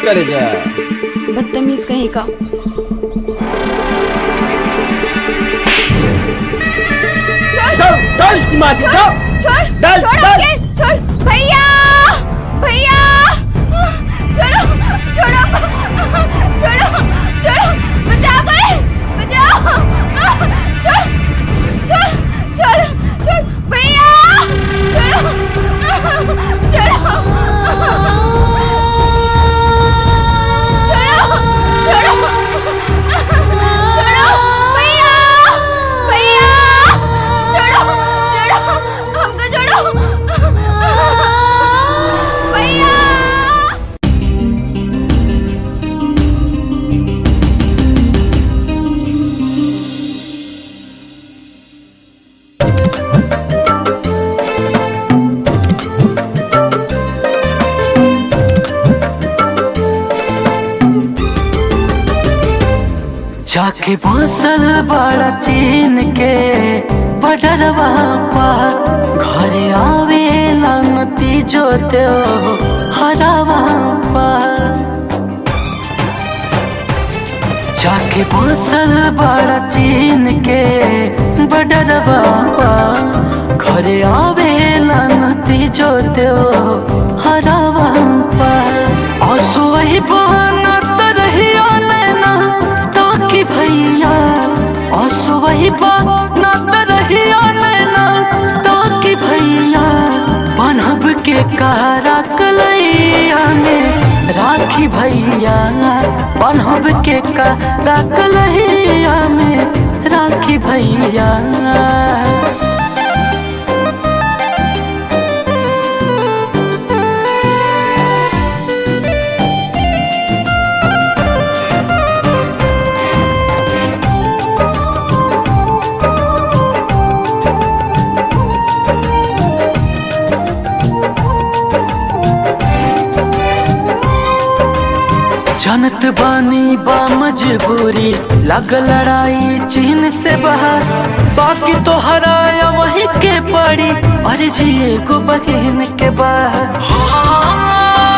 करे जा बदतमीज कहीं का चल चल इसकी माँ की जाओ छोड़ डाल, छोड़ डाल। आगे, छोड़ भैया भैया छोड़ो छोड़ो छोड़ो छोड़ो बचाओ कोई बचाओ छोड़ छोड़ छोड़ छोड़ भैया छोड़ो छोड़ो छोड़ो छोड़ो छोड़ो भैया भैया छोड़ो छोड़ो हमको छोड़ो भैया जाके बसल बड़ा चीन के बडरवा पार घरे आवेला नती जो त्यो हरावा पार जाके बसल बड़ा चीन के बडरवा पार घरे आवेला नती जो त्यो हरावा पार आंसू वही बहाना तरहिया नैना ताकि भैया आंसू वही बहाना तरहिया नैना ताकि भैया बनब के कारा कलैया में राखी भैया बनब के कारा कलैया में राखी भैया जानत बानी बा मजबूरी लग लड़ाई चीन से बाहर बाकी तो हराया वही के पड़ी अरे जिए को बहन के बाहर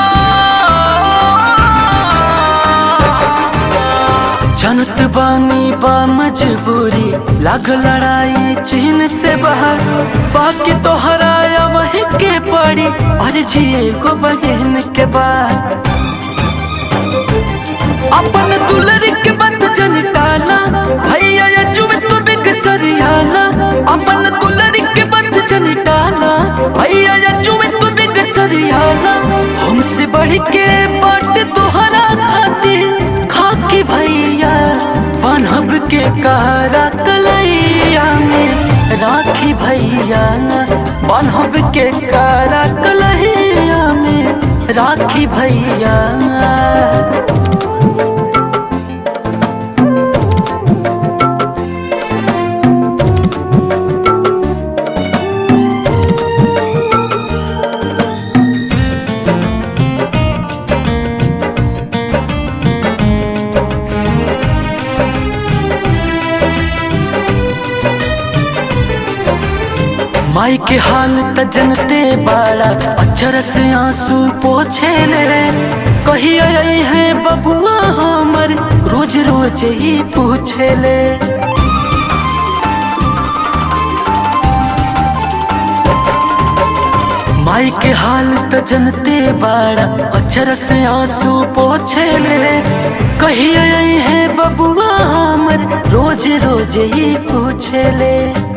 जानत बानी बा मजबूरी लग लड़ाई चीन से बाहर बाकी तो हराया वही के पड़ी अरे जिए को बहन के बाहर अपन दुलर के बत जन टाला भैया या चुम तू बिक सरियाला अपन दुलर के बत जन टाला भैया या चुम तू बिक सरियाला हमसे बढ़ के बाट तोहरा खाती खाकी भैया बनब के कारा कलैया में राखी भैया बनब के कारा कलैया में राखी भैया माई के हाल त जनते बाड़ा अक्षर से आंसू पोछे ले कही आई है बबुआ हमर रोज रोज ही पूछे ले माई के हाल त जनते बाड़ा अक्षर से आंसू पोछे ले कही आई है बबुआ हमर रोज रोज ही पूछे ले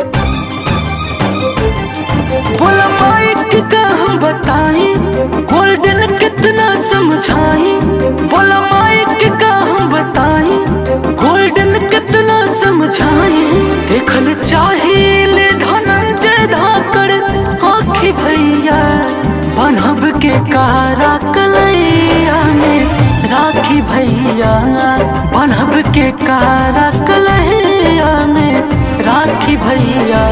बोला माइक का हम बताई गोल्डन कितना समझाई बोला माइक का हम बताई गोल्डन कितना समझाई देखल चाहिए धनंजय धाकड़ आखी भैया बनब के कारा कलैया में राखी भैया बनब के कारा कलैया में राखी भैया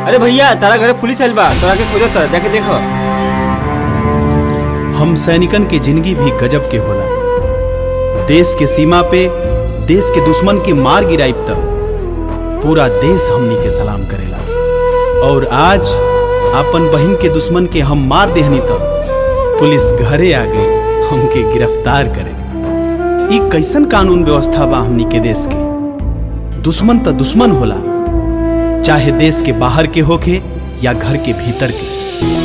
अरे भैया तारा घरे पुलिस आइल बा तोरा के खोजत है जाके देखो हम सैनिकन के जिंदगी भी गजब के होला देश के सीमा पे देश के दुश्मन के मार गिराइब तक पूरा देश हमनी के सलाम करेला और आज अपन बहन के दुश्मन के हम मार देहनी तक पुलिस घरे आ गई हमके गिरफ्तार करे ई कैसन कानून व्यवस्था बा हमनी के देश के दुश्मन त दुश्मन होला चाहे देश के बाहर के होखे या घर के भीतर के